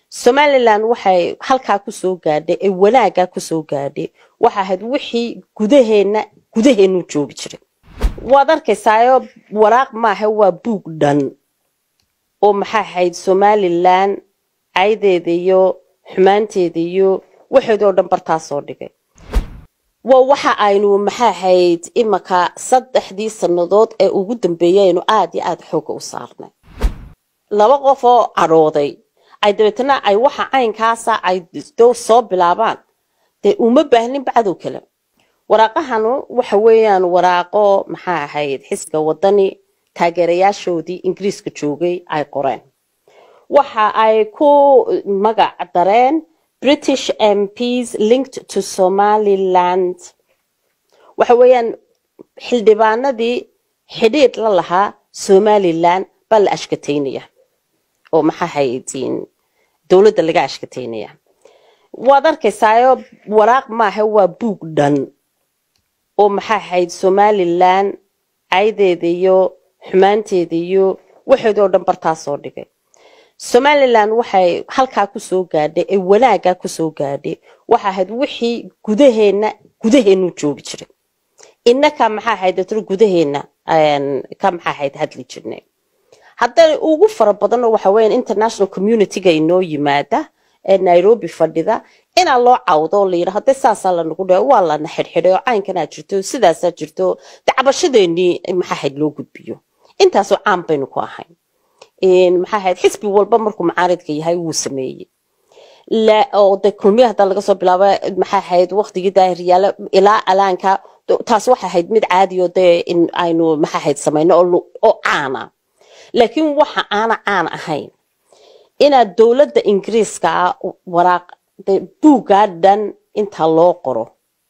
somalilan waxay halkaa kusoo gaadhay ee wanaagaa kusoo gaadhay waxa ahayd wixii gudaheenna gudaheenu joogi jiray waad arkaysaayo waraaq maaha waa buug dhan oo maxaa ahayd somalilan caydeeda iyo xumaanteeda iyo waxeedoo dhan bartaasoo dhigay waa waxa aynu maxaa ahayd imanka saddexdii sannadood ee ugu dambeeyay aynu aada iyo aada xooga u saarnay laba qof oo cadhooday ay dabeetana ay waxa caynkaasa ay soo bilaabaan dee uma baahnin bacdow kale waraaqahanu waxa weeyaan waraaqo maxaa ahayd xisbiga wadani taageerayaashoodii ingiriiska joogay ay qoreen waxa ay ku magac dareen british mps linked to somaliland waxa weeyaan xildhibaanadii xidhiidh la lahaa somalilan baa la ashkataynaya oo maxaa haydiin dowladda laga ashkataynaya waad arkaysaayo waraaq maaha waa buug dhan oo maxaa ahayd somalilan caydeeda iyo xumaanteeda iyo waxeedoo dhan bartaasoo dhigay somalilan waxay halkaa kusoo gaadhay ee wanaagaa kusoo gaadhay waxa ahayd wixii gudaheenna gudaheenu joogi jiray innaka maxaa ahayd datro gudaheenna ka maxaa ahayd hadli jirnay hadday ugu fara badanno waxa weeyaan international communityga inoo yimaada ee nairobi fadhida inaa loo cawdo oo la yidha hadde saasaa lanagu dhe waa lana xidhxidhay oo caynkanaa jirto sidaasaa jirto dacbashadeenii maxaa ahayd loo gudbiyo intaasoo caan baynu ku ahayn maxaa ahayd xisbi walba markuu macaaridka yahay wuu sameeyey oo de kulmiya hadda laga soo bilaabo maxaa ahayd waqtigii daahiryaale ilaa alaanka taas waxa ahayd mid caadiyo dee in aynu maxaa ahayd samayno oo caana laakiin waxa aana caan ahayn inaad dowladda ingiriiska ah waraaq buuggaa dhan inta loo qoro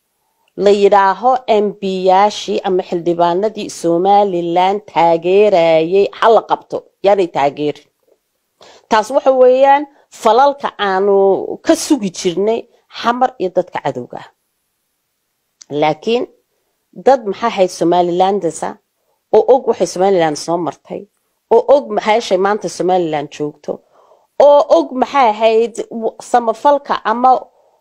la yidhaaho embiyaashii ama xildhibaanadii somalilan taageerayay hala qabto yaanay taageerin taas waxa weeyaan falalka aanu ka sugi jirnay xamar iyo dadka cadowga ah laakiin dad maxaa ahayd somalilandasa oo og waxay somalilan soo martay oo og maxaashay maanta somalilan joogto oo og maxay ahayd samafalka ama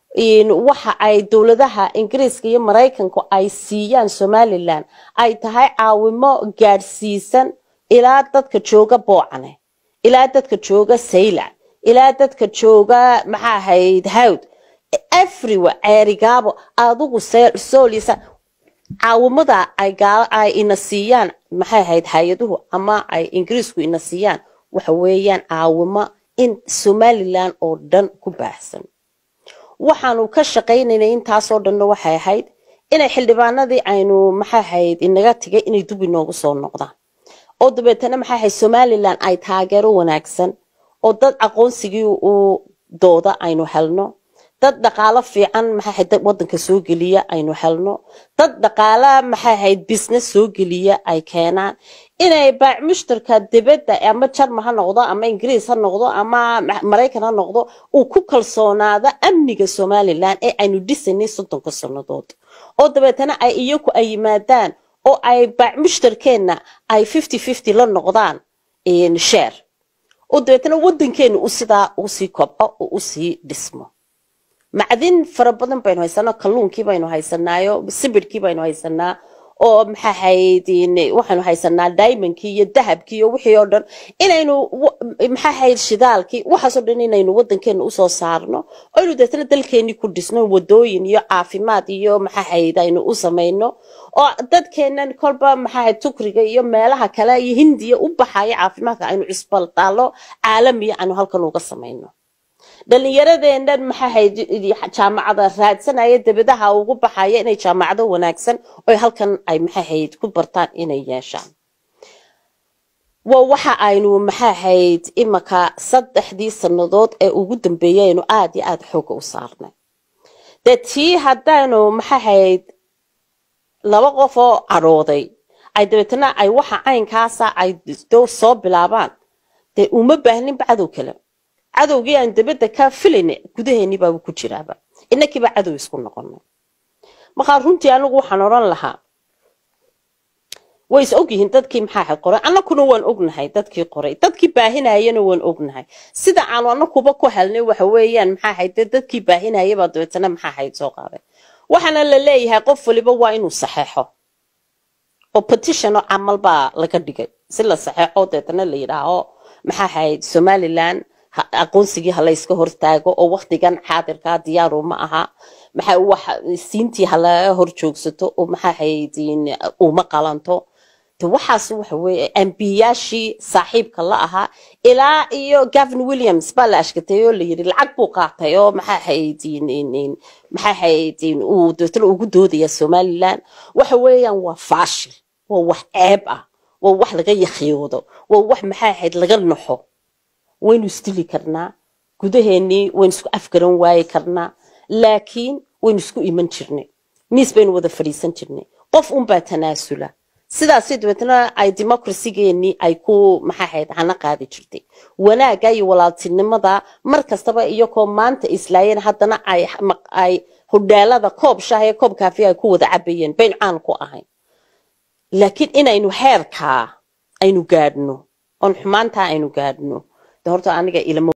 waxa ay dowladaha ingiriiska iyo maraykanku ay siiyaan somalilan ay tahay caawimo gaadhsiisan ilaa dadka jooga boocane ilaa dadka jooga saylac ilaa dadka jooga maxaa ahayd hawd everywhere ceerigaabo adigu soolisa caawimada ay ina siiyaan maxay ahayd hay-aduhu ama ay ingiriisku ina siiyaan waxa weeyaan caawimo in somalilan oo dhan ku baahsan waxaanu ka shaqaynaynay intaasoo dhanna waxay ahayd inay xildhibaanadii aynu maxaa ahayd inaga tigay inay dub inoogu soo noqdaan oo dabeetana maxaa ahayd somalilan ay taageero wanaagsan oo dad aqoonsigii uu dooda aynu helno dad dhaqaalo fiican maxaa ahayd wadanka soo geliya aynu helno dad dhaqaala maxaa ahayd business soo geliya ay keenaan inay baac mushtarka dibadda ama jarma ha noqdo ama ingiriis ha noqdo ama maraykan ha noqdo uu ku kalsoonaado amniga somalilan ee aynu dhisanay soddonka sannadood oo dabeetana ay iyaku ay yimaadaan oo ay baac mushtarkeenna ay fifty fifty la noqdaan sheer oo dabeetana waddankeena u sidaa usii kobco oo usii dhismo macdin fara badan baynu haysanaa kalluunkii baynu haysanaayo sibirhkii baynu haysanaa oo maxaa ahayd waxaynu haysanaa diamondkii iyo dahabkii iyo wixii oo dhan inaynu maxaa ahayd shidaalkii waxaasoo dhan inaynu wadankeena usoo saarno oo aynu deetana dalkeenii ku dhisno wadooyin iyo caafimaad iyo maxaa ahayd aynu u samayno oo dadkeenan kolba maxaa ahayd tukriga iyo meelaha kale iyo hindiya u baxaya caafimaadka aynu cisbaltaalo caalamiya aynu halkan uga samayno dhalinyaradeenan maxaa ahayd jaamacada raadsanaya dabadaha ugu baxaya inay jaamacado wanaagsan oo halkan ay maxaa ahayd ku bartaan inay yeeshaan waa waxa aynu maxaa ahayd imanka saddexdii sannadood ee ugu dambeeyay aynu aada iyo aada xooga u saarnay dee tii haddaynu maxaa ahayd laba qof oo cadhooday ay dabeetana ay waxa caynkaasa ay soo bilaabaan dee uma baahnin bacdow kale cadowgii aan dabadda ka filayna gudaheennii baaba ku jiraaba inakiiba cadow isku noqonay markaa runtii anigu waxaan odhan lahaa way is ogyihiin dadkii maxaa ahayd qoray annakuna waan ognahay dadkii qoray dadkii baahinayana waan ognahay sida aanu annakuba ku helnay waxa weeyaan maxaa ahayd dee dadkii baahinayabaa dabeetana maxaa ahayd soo qaaday waxaana la leeyahay qof waliba waa inuu saxeexo oo petitiono camal baa laga dhigay si la saxeexo deetana la yidhaaho maxaa ahayd somaliland aqoonsigii ha layska hortaago oo waktigan xaadirkaa diyaaru ma aha maxaa wax siintii halaga hor joogsato oo maxaa ahayd uma qalanto de waxaas waxa weeye ambiyaashii saaxiibka la ahaa ilaa iyo gavin williams baa la ashkatay oo la yidhi lacag buu qaatay oo maxaa ahayd maxaa ahayd uu dabeetana ugu doodaya somaliland waxa weeyaan waa faashil waa wax ceeb ah waa wax laga yakhiyoodo waa wax maxaa ahayd laga naxo waynu isdili karnaa gudaheenii waynu isku afgaran waayi karnaa laakiin waynu isku iman jirnay miis baynu wada fadhiisan jirnay qof unbaa tanaasula sidaasi dabeetna ay democracygeenii ay ku maxaa ahayd hana qaadi jirtay wanaagga iyo walaaltinimada mar kastaba iyagoo maanta islaayeen haddana ay ay hodhaalada koob shaah iyo koob kaafi ay ku wada cabayeen bayn caan ku ahayn laakiin inaynu heerkaa aynu gaadhno oon xumaantaa aynu gaadhno de horta aniga ilama